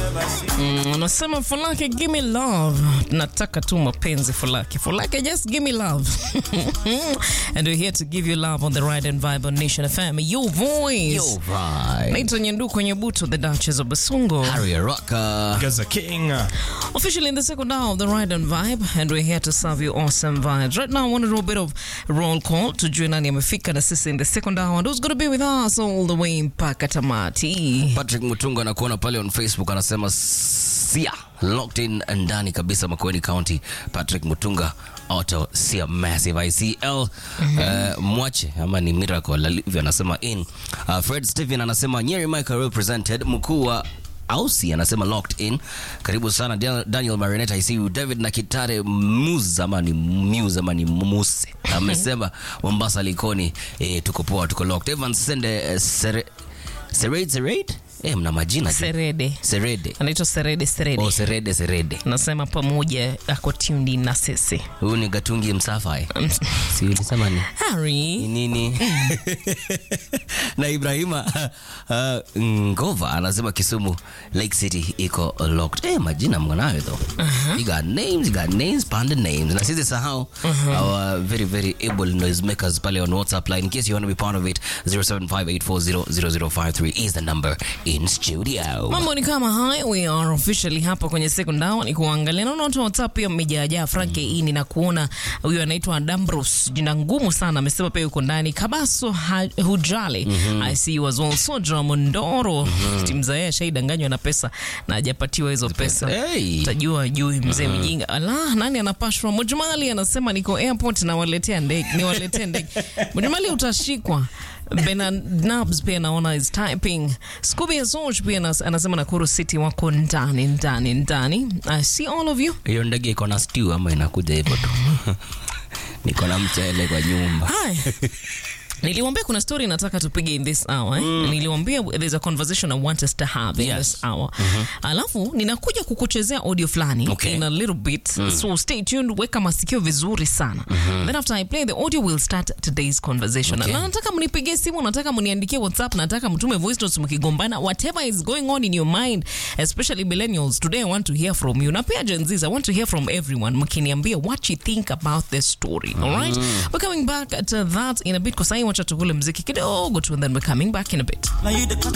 Mm, Anasema Fulake, give me love. Nataka tu mapenzi Fulake. Fulake, just give me love. and we're here to give you love on the ride and vibe on Nation FM. Your voice. Yo, right. Naitwa Nyanduku Nyebutu, the Duchess of Basungo. Harry Rocker. Gaza King. Officially in the second hour of the ride and vibe, and we're here to serve you awesome vibes. Right now, I want to do a bit of roll call to join nani amefika na sisi in the second hour, and who's going to be with us all the way mpaka tamati. Patrick Mutunga anakuona pale on Facebook anasema sia locked in ndani kabisa Makueni County. Patrick Mutunga auto sia massive ICL uh, mwache ama ni miracle alivyo anasema in. Uh, Fred Stephen anasema Nyeri Michael represented mkuu wa Ausi anasema locked in. Karibu sana Daniel, Daniel Marinette, I see you. David Nakitare Muse ama ni Muse ama ni Muse amesema Mombasa Likoni, eh, tuko poa, tuko locked. Evan Sende eh, Sere, Sered Sered eh, mna majina tu. Serede. Serede Anaitwa Serede Serede. oh, Serede Serede. Nasema pamoja ako tuned in na sisi. Huyu ni Gatungi Msafa eh. si ulisema ni Harry. ni nini? na Ibrahima uh, Ngova anasema Kisumu Lake City iko locked. Eh, majina mnganayo though. You got names, you got names, panda names. Na sisi sahau our very very able noise makers pale on WhatsApp line in case you want to be part of it 0758400053 is the number in studio. Mambo ni kama haya, we are officially hapa kwenye second hour ni kuangalia. Naona watu wa WhatsApp pia mmejaajaa Frank ini na kuona huyo anaitwa Dambros, jina ngumu sana, amesema pia yuko ndani. Kabaso ha, Hujale I see you as well. Sodra Mondoro timu za yeye shaidanganywa na pesa na hajapatiwa hizo pesa. Hey. Tajua jui mzee mjinga. Ala, nani anapashwa? Mujumali anasema niko airport na waletea ndege, niwaletee ndege. Mujumali utashikwa. Bernard Nabs pia naona is typing. Scooby Azoj pia nas- anasema Nakuru City wako ndani ndani ndani. I see all of you. Hiyo ndege iko na stew ama inakuja hivyo tu? Niko na mchele kwa nyumba. Hi. Niliwambia kuna story nataka tupige in this hour eh? Niliwambia there's a conversation I want us to have in Yes. this hour. Alafu ninakuja kukuchezea audio fulani Okay. in a little bit. So stay tuned, weka masikio vizuri sana. Then after I play the audio we'll start today's conversation. Okay. Na nataka mnipigie simu, nataka mniandikie WhatsApp, nataka mtume voice notes mkigombana, whatever is going on in your mind, especially millennials. Today I want to hear from you. Na pia Gen Zs, I want to hear from everyone. Mkiniambia what you think about this story. All right? We're coming back to that in a bit kwa sahi wacha tukule mziki kidogo tu and then we're coming back in a bit. Now you the